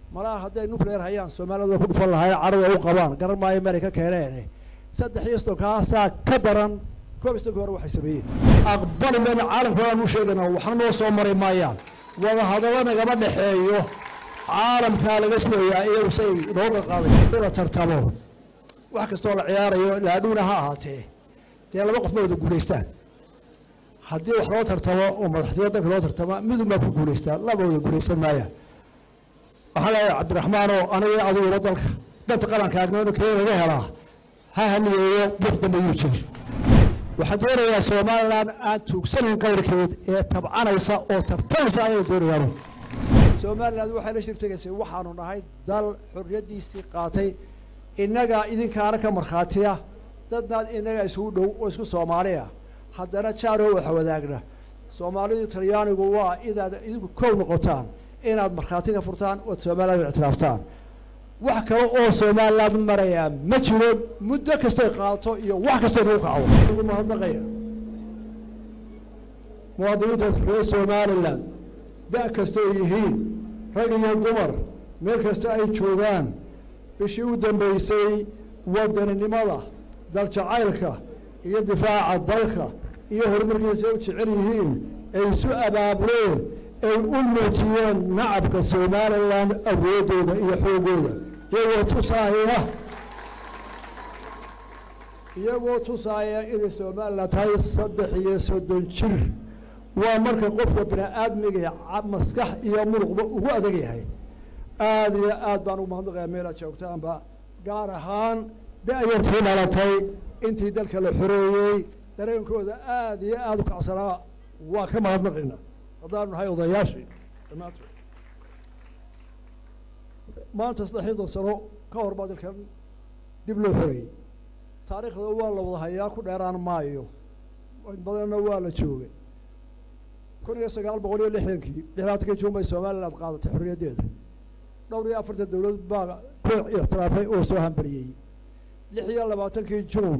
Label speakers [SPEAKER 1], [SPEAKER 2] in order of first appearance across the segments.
[SPEAKER 1] malaha hadday nuclear hayaan soomaalida way ku dhufan lahayn carada u qabaan garan maayo meelay ka keeneen saddex iyo sodonkaasaa ka daran koob iyo sodonkii hore waxay sameeyeen aqbali mayna caalamka waan u sheegana waxna noo soo mari maayaan wada hadallo nagama dhexeeyo caalamkaa laga sidayaa iyagu say nooga qaaday in la tartamo wax kastoo la ciyaarayo laadhuuna ha ahaatee dee laba qof ma wada guulaystaan haddii wax loo tartamo oo madaxtooya dalka loo tartama midun baa ku guulaystaan laba wada guulaysan maayaan waxaa leeyahay cabdiraxmaanoo aniga adiguba dalka danta qaranka agnoonu kee laga helaa ha haniyeeyo buuq dambe yuu jiri waxaan doonayaa somalilan aan tuugsanayn qayrkeed ee tabcanaysa oo tartamaysa ayay doonayaan somalilan waxay la shirtegaysay waxaanu nahay dal xorriyaddiisii qaatay innagaa idinkaana ka markhaatiya dadnaad innaga isugu dhow oo isku soomaaliya haddana jaaroo waxa wadaagna soomaalidu talyaanigu waa inaad idinku kow noqotaan inaad markhaati ka furtaan ood somaliland ictiraaftaan wax kale oo somaliland marayaa ma jiro muddo kastay qaato iyo wax kastay nagu kaco ugu mahadnaqaya muwaadiniinta reer somaliland da' kastoo yihiin rag iyo dumar meel kasta ay joogaan bishii u dambeysay wadaninimada daljacaylka iyo difaaca dalka iyo horumarkiisa u jecel yihiin ay isu abaabuleen ay u muujiyeen nacabka somalilan awooddooda iyo xoogooda iyagoo tusaaya iyagoo tusaaya inay somalilan tahay saddex iyo soddon jir waa marka qofka bini aadmiga maskax iyo muruqba ugu adag yahay aada iyo aad baan ugu mahadnaqaya meel aad joogtaanba gaar ahaan da-yartii dhalatay intii dalka la xoreeyey dareenkooda aada iyo aada u kacsanaa waa ka mahadnaqayna haddaanu nahay odayaashii dhammaantood maanta saddexiyadon sano ka hor baa dalkan dib loo xoreeyey taariikhda waa la wada hayaa ku dheeraan maayo badanna waa la joogay kun iyo sagaal boqol iyo lixdankii lixdaatankii juun bay somaliland qaadatay xorriyaddeeda dhowr iyo afartan dowlad baa ku ixtiraafay oo soo hambaliyey lix iyo labaatankii juun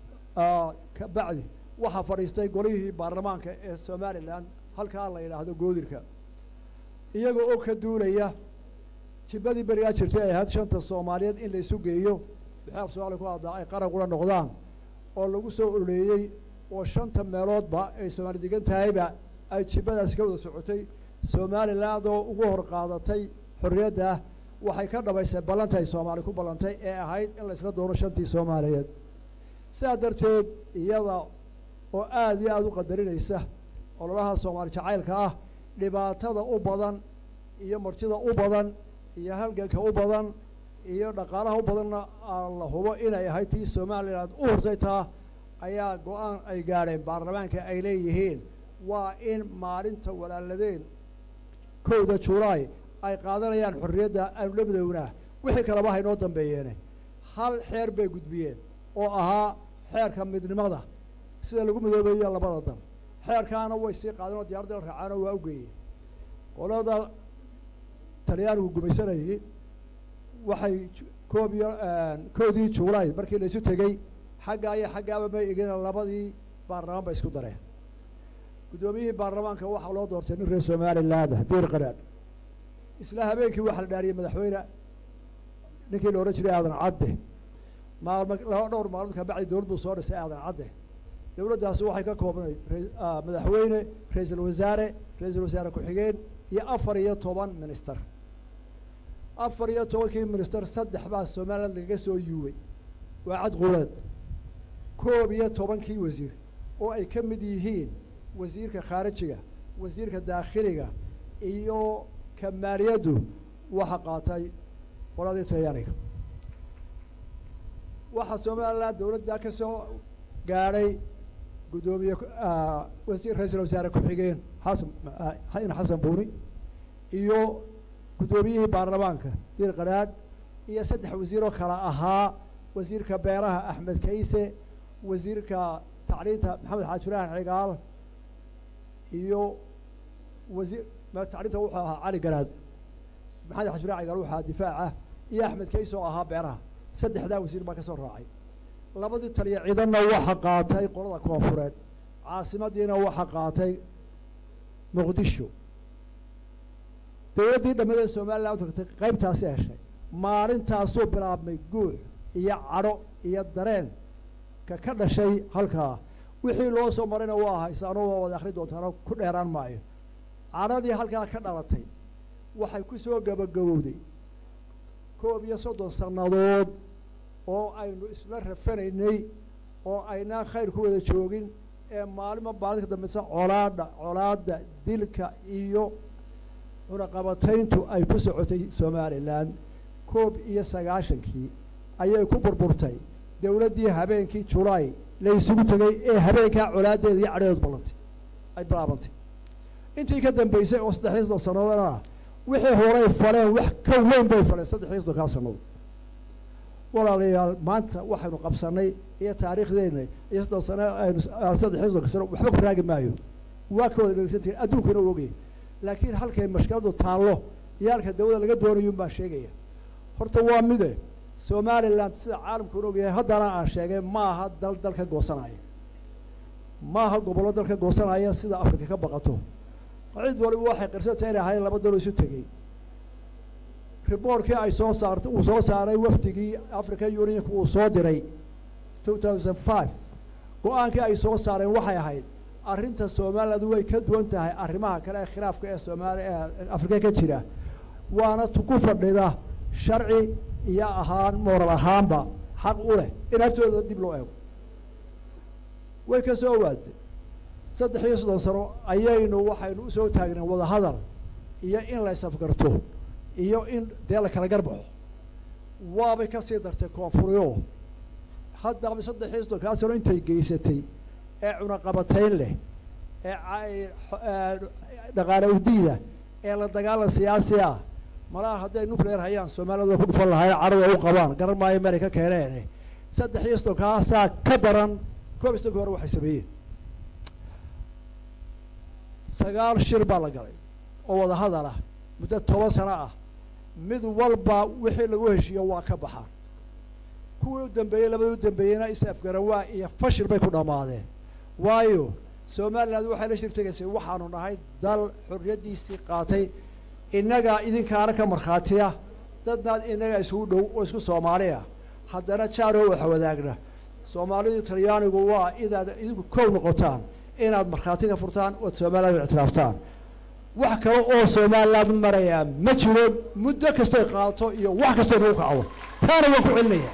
[SPEAKER 1] ka bacdi waxaa fadhiistay golihii baarlamaanka ee somalilan halkaa la yidhaahdo goodirka iyaga oo ka duulaya jibadii berigaa jirtay ay ahayd shanta soomaaliyeed in la isu geeyo wixii af soomaaliya ku hadlaa ay qaran kula noqdaan oo lagu soo ololeeyey oo shanta meeloodba ay soomaali degan tahayba ay jibadaasi ka wada socotay somaliland oo ugu hor qaadatay xorriyadda waxay ka dhabaysay ballanta ay soomaali ku ballantay ee ahayd in la isla doono shantii soomaaliyeed sidaa darteed iyada oo aada iyo aada u qadarinaysa ololaha soomaali jacaylka ah dhibaatada u badan iyo martida u badan iyo halganka u badan iyo dhaqaalaha u badanna la hubo inay ahayd tii somaliland u horsaytaa ayaa go-aan ay gaadheen baarlamaanka ay leeyihiin waa in maalinta walaaladeen kowda julaay ay qaadanayaan xorriyadda aanu la midownaa wixii kaleba haynoo dambeeyeene hal xeer bay gudbiyeen oo ahaa xeerka midnimada sida lagu midoobeeyo labada dal xeerkaana way sii qaadeen oo diyarada la raacaanoo waa u geeyeen qolada talyaanigu gumaysanayay waxay koob iyo koodii julaay markii la isu tegey xaggaa iyo xaggaaba may egeen labadii baarlamaan ba isku dareen guddoomiyihii baarlamaanka waxaa loo doortay nin reer somaliland diir qaraadh isla habeenkii waxaa la dhaariyey madaxweyne ninkii la odhan jiray aadan cadde maalmo laba dhowr maalmood ka bacdi dowlad buu soo dhisay aadan cadde dowladdaasi waxay ka koobnayd madaxweyne ra-iisul wasaare ra-iisul wasaare ku-xigeen iyo afar iyo toban minister afar iyo tobankii minister saddex baa somaliland lagaga soo yuubay waa cad quleed koob iyo tobankii wasiir oo ay ka mid yihiin wasiirka khaarijiga wasiirka daakhiliga iyo ka maaliyaddu waxa qaatay qoladii talyaaniga waxaa somaliland dowladda ka soo gaadhay guddoomiye wasiir ra-iisul wasaare ku-xigeen xasan in xasan buuni iyo guddoomiyihii baarlamaanka diir qaraadh iyo saddex wasiiroo kale ahaa wasiirka beeraha axmed kayse wasiirka tacliinta maxamed xaajiraan cigaal iyo wasiir tacliinta wuxuu ahaa cali garaad maxamed xaajiraan cigaal wuxuu ahaa difaaca iyo axmed kayse oo ahaa beeraha saddexdaa wasiir baa ka soo raacay labadii taliya ciidanna waxa qaatay qolada koonfureed caasimadiina waxa qaatay muqdisho dowladdii dhammadeed somalilan u tagtay qaybtaasi heshay maalintaasuu bilaabmay guux iyo cadho iyo dareen ka ka dhashay halkaa wixii loo soo marayna waa haysaano waa wada akhri doontaano ku dheeraan maayo cadhadii halkaa ka dhalatay waxay ku soo gabagabowday koob iyo soddon sannadood oo aynu isla rafanaynay oo aynaan khayr ku wada joogin ee maalima maalinka dambeysa colaadha colaadda dilka iyo cunaqabatayntu ay ku socotay somalilan koob iyo sagaashankii ayay ku burburtay dowladdii habeenkii julaay la isugu tegay ee habeenkaa colaadeeda iyo cadheedu ballantay ay bilaabantay intii ka dambeysay oo saddex iyo soddon sannadoodana wixii horay faleen wax ka weyn bay faleen saddex iyo soddonkaa sannadood walaalayaal maanta waxaynu qabsanay iyo taariikhdeena iyo soddon sano aynu saddex iyo soddonka sano waxba ku raagi maayo waa ka wada dhegeysantihin adduunkuna ogay laakiin halkay mashkiladu taallo iyo halka dawladda laga doonayun baa sheegaya horta waa mide somalilan sida caalamkuna ogyahay haddana aan sheegay maaha dal dal ka goosanaya maaha gobollo dal ka goosanaya sida afrika ka baqato cid waliba waxay qirsantay inay ahayn laba dalo isu tegey riboorkii ay soo saartay uu soo saaray wafdigii african unionka uu soo diray two thousand five go-aankii ay soo saareen waxay ahayd arrinta somaliland way ka duwan tahay arrimaha kale ee khilaafka ee soomaali ee afrika ka jira waana ku fadhida sharci iyo ahaan mooral ahaanba xaq u leh in haftooda dib loo eego way ka soo waaday saddex iyo soddon sano ayaynu waxaynu usoo taagneen wadahadal iyo in la isafgarto iyo in dee la kala garbaxo waabay kasii dartay koonfuriyo haddaba saddex iyo soddonkaa sano intay geysatay ee cunaqabatayn leh ee dhaqaale udiida ee la dagaalan siyaasi ah malaha hadday nuclear hayaan soomaaliyad way ku dhufan lahayn cadhada u qabaan garan maayo meelay ka keeneen saddex iyo soddonkaasaa ka daran koob iyo soddonka hore waxay sameeyeen sagaal shir baa la galay oo wada hadal ah muddo toban sano ah mid walba wixii lagu heshiiyo waa ka baxaan kuwii u dambeeyey labadii u dambeeyeyna is-afgarawaa iyo fashil bay ku dhammaadeen waayo somaliland waxay la shirtegaysay waxaanu nahay dal xorriyaddiisii qaatay innagaa idinkaana ka markhaatiya dadnaad innagaa isugu dhow oo isku soomaaliya haddana jaaroo waxa wadaagna soomaalidu talyaanigu waa idaad idinku kow noqotaan inaad markhaati ka furtaan ood somaliland ictiraaftaan wax kale oo somaliland marayaa ma jiro muddo kastay qaato iyo wax kastay nagu kacdo taana waan ku celinaya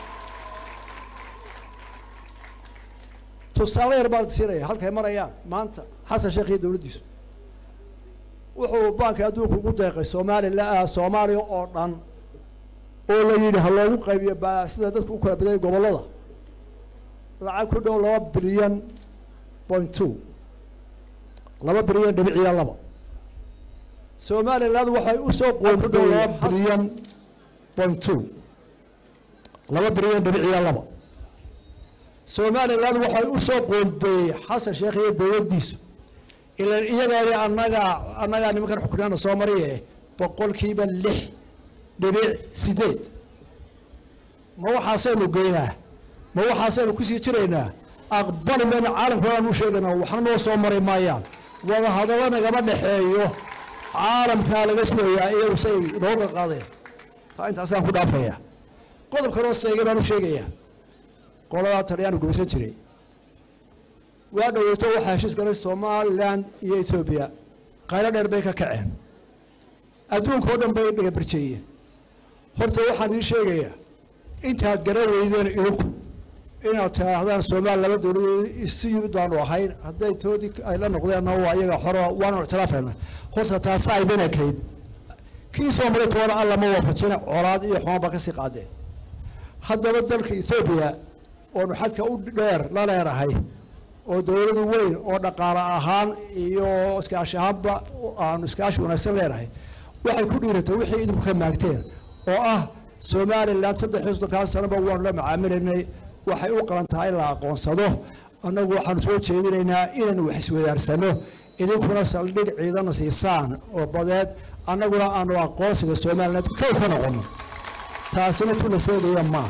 [SPEAKER 1] tusaale yar baan siinaya halkay marayaan maanta xasan sheekh iyo dowladdiisu wuxuu baanka adduunka ugu deeqay soomaalila soomaaliya oo dhan oo la yidhi ha loogu qaybiyo ba sida dadku u kala badayay gobollada lacag ku dhow laba bilyan point two laba bilyan dhibiciya laba somaliland waxay usoo qoonday laba bilyan point two laba bilyan dhibiciya laba somaliland waxay usoo qoondeeyey xasan sheekh iyo dowladdiisu ilan iyagaani annagaa annagaa nimankan xukunyaana soo mariye boqolkiiba lix dhibic sideed ma waxaasaynu geynaa ma waxaasaynu kusii jiraynaa aqbali mayna caalamka aan u sheegaynaa waxna noo soo mari maayaan wada hadallo nagama dhexeeyo caalamkaa laga sidayaa iyagu say nooga qaadeen taa intaasaan ku dhaafaya qodob kaloo seegay baan u sheegayaa qoladaa talyaanu gumaysan jiray waa dhaweyto waxaa heshiis galay somaliland iyo etoobiya qaylo dheer bay ka kaceen adduunka oo dhan bay dhagabarjeeyeen horta waxaan idiin sheegayaa intaad garan weydeen idinku inaad tidhaahdaan soomaali laba dowladood isu yimid baanu ahayn hadday toodii ay la noqdeenna waa iyaga xoro waanu ictiraafayna horta taasa aydin ekayd kii soo maray toona alla ma waafajina colaad iyo xumaan baa kasii qaadeen haddaba dalka etoobiya oonu xadka u dheer la leerahay oo dowladu weyn oo dhaqaale ahaan iyo iskaashi ahaanba aanu iskaashi wanaagsan leenahay waxay ku dhiiratay wixii idinku ka maagteen oo ah somaliland saddex iyo soddonkaa sanaba waanu la macaamilaynay waxay u qalan tahay in la aqoonsado annagu waxaanu soo jeedinaynaa inaynu wax iswadaarsano idinkuna saldhig ciidana siisaan oo badeed annaguna aanu aqoonsiga somaliland kow ka noqono taasina tu la seegaya maaha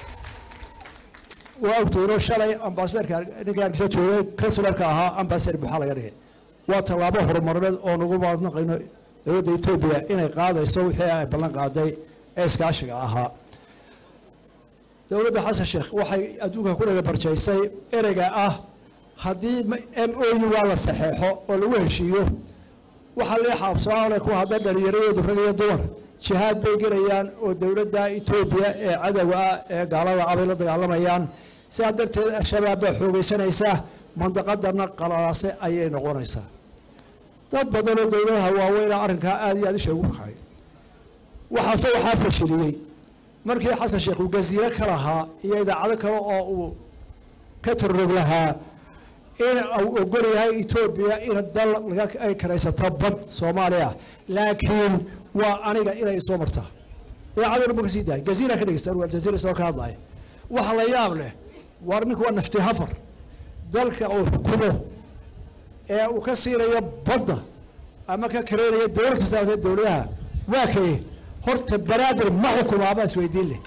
[SPEAKER 1] waa ogtoono shalay ambasadarka ninka hargeysa joogay kansularka ahaa ambasadar buuxaa laga dhigay waa tallaabo horumarneed oo nagu maadnaqayno dowladda etoobiya inay qaadayso wixii ay ballan qaaday ee iskaashiga ahaa dowladda xasan sheekh waxay adduunka ku dhaga barjaysay ereyga ah haddii m o u waa la saxeexo oo lagu heshiiyo waxaa lii xaabsoole ku hadda dhalinyarayoodu rag iyo dumar jihaad bay gelayaan oo dowladda etoobiya ee cadowga ah ee gaalada ah bay la dagaalamayaan sidaa darteed al-shabaab baa xoogaysanaysaa mandaqadana qalalaase ayay noqonaysaa dad badanoo dowladaha waaweyna arrinkaa aada iyo aad isha ugu kacay waxaase waxaa fashiliyey markii xasan sheekh uu gaziiro ka lahaa iyo idaacado kale oo uu ka tarrog lahaa in uu ogol yahay etoobiya in dal ay karaysato bad soomaaliya laakiin waa aniga inay soo martaa idaacaduna ma kasii dahay gaziira ka dhegeysta waa jaziira soo ka hadlaya waxa la yaab leh war ninku waa nafti hafar dalka uu xukumo ee uu ka siinayo badda ama ka kareynayo dowlad kasaabtee dowladaha waa kaye horta banaadir ma xukumaa baa isweydiin leh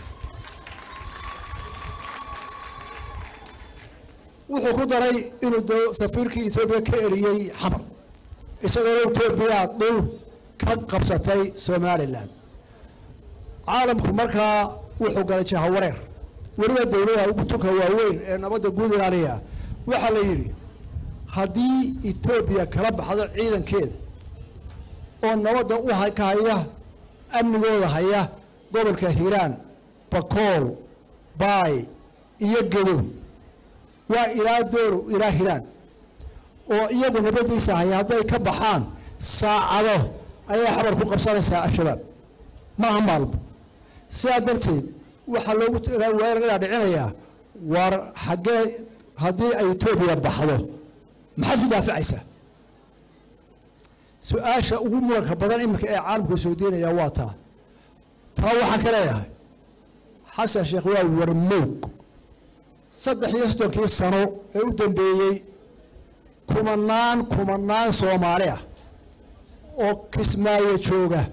[SPEAKER 1] wuxuu ku daray inuu safiirkii etoobiya ka eriyey xamar isagoona etoobiya dhul ka qabsatay somalilan caalamku markaa wuxuu galay jahawareer weliba dowladaha ugu tunka waaweyn ee nabadda guud ilaaliya waxaa la yidhi haddii etoobiya kala baxdo ciidankeeda oo nabadda u ka haya amnigooda haya gobolka hiiraan bakool baay iyo gedo waa ilaa dooro ilaa hiraan oo iyagu nabadiisa haya hadday ka baxaan saacado ayay xabar ku qabsanaysaa al-shabaab maaha maalmo sidaa darteed waxaa loogu weerargaa dhicinayaa war xaggee haddii ay etoobiya baxdo maxaad ku daaficaysaa su-aasha ugu muranka badan iminka ee caalamku soo deynayaa waa taa taa waxaan ka leeyahay xasan sheekh waa warmowg saddex iyo soddonkii sano ee u dambeeyey kumanaan kumanaan soomaali ah oo kismaayo jooga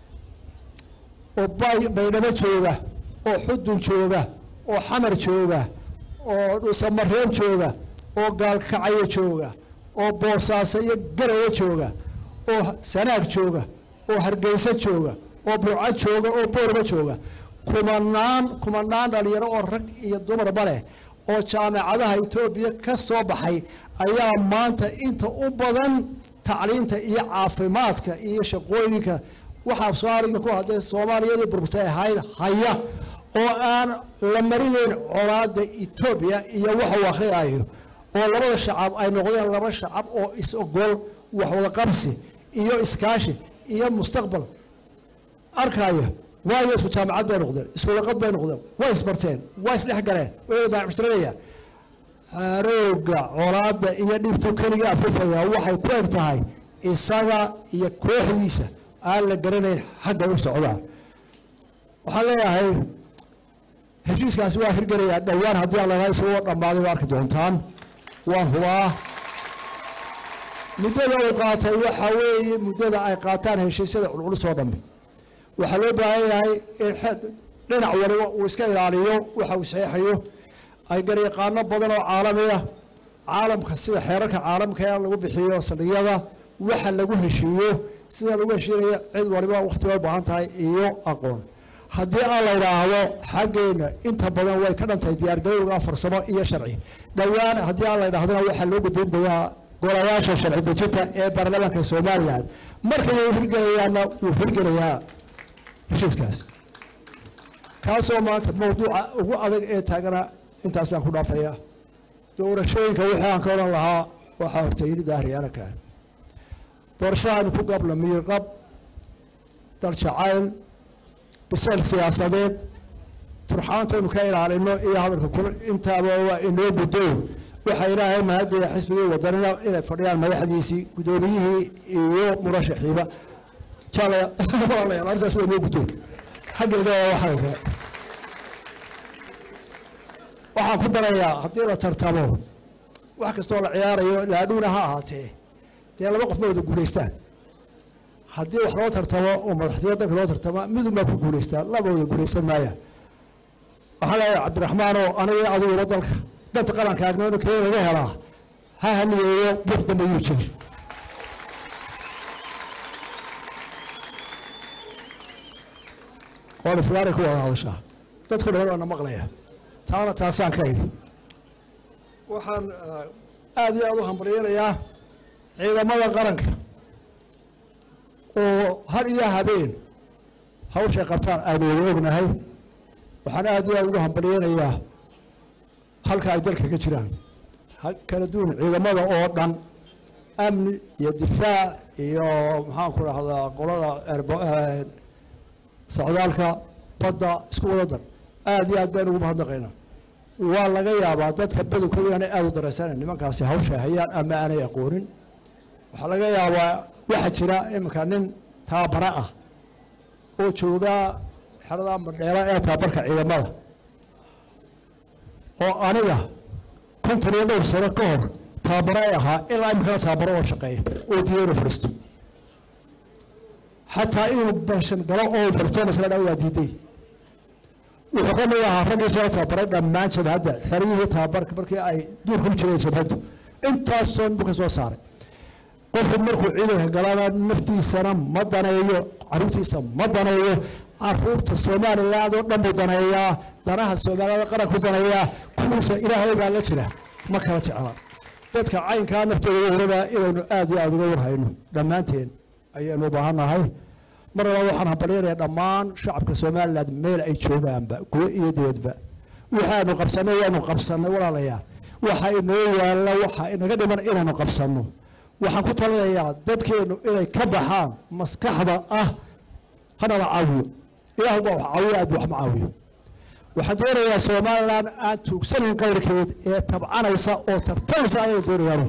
[SPEAKER 1] oo baydhabo jooga oo xudun jooga oo xamar jooga oo dhuusamareeb jooga oo gaalkacyo jooga oo boosaaso iyo garawo jooga oo sanaag jooga oo hargeyso jooga oo burco jooga oo boorba jooga kumanaan kumanaan dhalinyaro oo rag iyo dumarba leh oo jaamacadaha etoobiya ka soo baxay ayaa maanta inta u badan tacliinta iyo caafimaadka iyo shaqooyinka waxaa soomaaliga ku hadday soomaaliyadii burburtay ahayd haya oo aan la marinayn colaada etoobiya iyo waxa uu akhriyaayo oo labada shacab ay noqdeen laba shacab oo is-ogol waxwada qabsi iyo iskaashi iyo mustaqbal arkaya waayo isku jaamacad bay noqdeen isku laqad bay noqdeen way isbarteen waa isdhex galeen way baacmushtarinaya harooga colaada iyo dhibtu keliga afufaya waxay ku eg tahay isaga iyo kooxdiisa aan la garanayn xagga u socdaan waxaan leeyahay heshiiskaasi waa hirgelayaa dhowaan haddii aan lalaha isagoo dhammaaday waa arki doontaan waan hubaa muddada uu qaatay waxaa weeye muddada ay qaataan heshiisyada culculus oo dhammi waxaa loo baahan yahay in dhinac waliba uu iska ilaaliyo waxa uu saxeexayo ay garyaqaano badan oo caalamiya caalamka sida xeerarka caalamka ee lagu bixiyo saldhigyada waxa lagu heshiiyo sida lagu heshiinaya cid waliba waqti way baahan tahay iyo aqoon haddii aan la idhaahdo xaggeena inta badan way ka dhantahay diyaargarowga farsamo iyo sharci dhowaan haddii aan la idhahdona waxaa loo gudbin doonaa golayaasha sharci dejinta ee baarlamaanka somalilan markay uu hirgelayaana wuu hirgelayaa heshiiskaas kaasoo maanta mawduuca ugu adag ee taagana intaasaan ku dhaafaya doorashooyinka wixii aan ka odhan lahaa waxaa hortayni daahriyaanakan doorashadaanu ku gabla miirqab dal jacayl bisayl siyaasadeed turxaantaynu ka ilaalino iyo hadalka kule intaaba waa inoo guddow waxaa ilaahay mahadaya xisbigii wadanina inay fadhiyaan madaxdiisii guddoomiyihii iyo murashaxiiba jalayaal arrintaas waa inoo guddow xaggeeda waa waxayga waxaan ku darayaa haddii la tartamo wax kastoo la ciyaarayo laadhuuna ha ahaatee dee laba qof ma wada guulaystaan haddii wax loo tartamo oo madaxtooyo dalka loo tartama midun baa ku guulaystaa laba wada guulaysan maaya waxaan leeyahay cabdiraxmaanoo aniga adiguba dalka danta qaranka agnoono kee laga helaa ha haniyeeyo buuq dambe yuu jiri oo dhifgaanay ku wada hadashaa dadku dhan waana maqlaya taana taasaan ka idhi waxaan aad iyo aad u hambalyanayaa ciidamada qaranka oo har iyo habeen hawshay qabtaan aynu wada ognahay waxaan aad iyo aad ugu hambalyanayaa halka ay dalka ka jiraan kala duwan ciidamada oo dhan amni iyo difaac iyo maxaanku dhahdaa qolada socdaalka badda isku wada dar aad iyo aad baynu ugu mahadnaqaynaa waa laga yaabaa dadka badankooda inaanay aada u daraysanan nimankaasi hawsha hayaan ama aanay aqoonin waxaa laga yaabaa waxaa jira iminka nin taabara ah oo joogaa xerada madheera ee taabarka ciidamada oo aniga konton iyo dhowr sano ka hor taabaro ay ahaa ilaa iminkana taabaro oo shaqeeya oo diiday inuu fadhiisto xataa inuu bashan galo oo fadhiisto masala dhaa waa diiday wuxuu ka mid ahaa raggii soo tababaray dhammaan jabhadda xeryihii tababarka markii ay duurka u jireen jabhaddu intaasoo buu ka soo saaray qofku markuu ciidanka galana naftiisana ma daneeyo caruurtiisa ma daneeyo caruurta somaliland oo dhan buu daneeyaa danaha soomaaliyada qaranku daneeyaa kuwiisa ilaahay baa la jira ma kala jecla dadka caynkaa naftooda waraba inaynu aad iyo aada uga warhayno dhammaanteen ayaynu u baahannahay mar labaad waxaan hambalyanayaa dhammaan shacabka somaliland meel ay joogaanba gudo iyo dibadba waxaanu qabsanay waanu qabsanay walaalayaal waxa inoo yaalla waxa inaga dhiman inaynu qabsanno waxaan ku talinayaa dadkeennu inay ka baxaan maskaxda ah hanala caawiyo ilaah baa wax caawiyo aad wax ma caawiyo waxaan doonayaa somaliland aan tuugsanayn qayrkeed ee tabcanaysa oo tartanaysa ayay doonayaan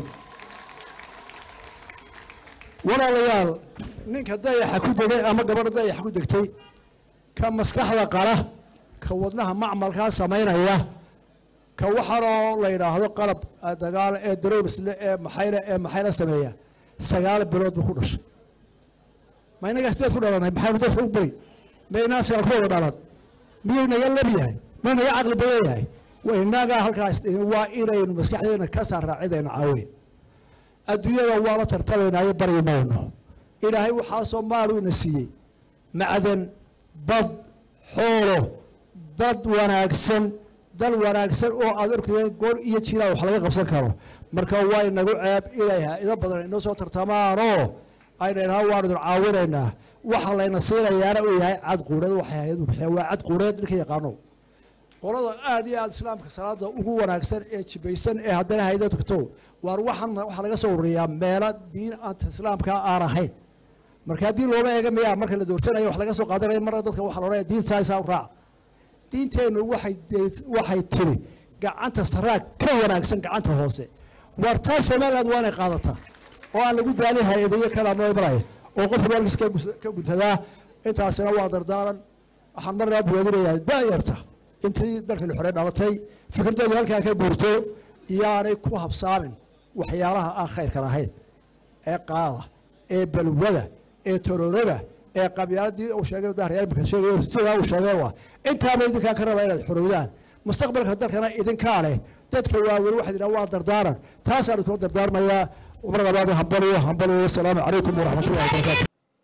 [SPEAKER 1] walaalayaal ninka dayaxa ku degay ama gabadha dayaxa ku degtay ka maskaxda qala ka wadnaha macmalkaa samaynaya ka waxaanoo la yidhaahdo qalab dagaal ee darowrisle ee maxayna ee maxayna sameeya sagaal bilood buu ku dhashay ma inagaa sideed ku dhalanay maxaynu dadka u bari ma inaa sagaal ku wada dhalan miyuu naga lab yahay miyuu naga caqli badan yahay inagaa halkaas waa inaynu maskaxdeena ka saaraa cidayna caawiya adduunyada waa la tartamaynaayo baryi mayno ilaahay waxaasoo maalu ina siiyey macdan bad xoolo dad wanaagsan dal wanaagsan oo aad arkayeen goor iyo jiraa wax laga qabsan karo marka waa inagu ceeb inay ha-ido badan inoo soo tartamaanoo ayna idhaha waanu idin caawinaynaa waxa layna siinayaana uu yahay cad quureed waxay hay-adu bixiyaan waa cad quureed ninka yaqaano qolada aad iyo aad islaamka salaada ugu wanaagsan ee jibaysan ee haddana haydo tagto waar waxaan waxaa laga soo ururiyaa meelo diin anta islaamka aan ahayn marka haddii looma eega miyaa marka la doorsanayo wax laga soo qaadanaya marna dadka waxaa loodhanaya diin saaisaa u raac diinteennu waxay waxay tiri gacanta saraag ka wanaagsan gacanta hoose waar taa somaliland waa inay qaadataa oo aan lagu daalin hay-adayo kalaambaraya oo qofka maalkiis ka guntadaa intaasina waa dardaaran waxaan marnaa buwaadinayaa daayarta intii dalka la xore dhalatay fikirdeedu halkaa ka guurto iyaanay ku habsaamin waxyaalaha aan khayrka lahayn ee qaada ee balwada ee toroorada ee qabyaaladii uu sheegay dahriyaalmika sheegay sidaa uu sheegay waa intaaba idinkaa ka raba inaad xorowdaan mustaqbalka dalkana idinkaa leh dadka waaweyn waxaad idhaha waa dardaaran taasaan idinkula dardaarmayaa mar labaad hambaliyo hambaliyo wasalaamu calaykum waraxmatullahi wabarakatu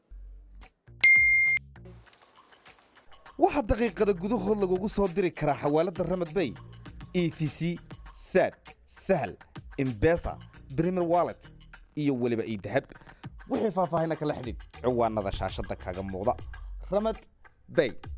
[SPEAKER 2] waxaa daqiiqada gudahood lagugu soo diri karaa xawaaladda ramad bay e t c sad sahal imbesa premier wallet iyo weliba idahab wixii faahfaahina kala xidhiidh ciwaanada shaashadda kaaga muuqda ramad bay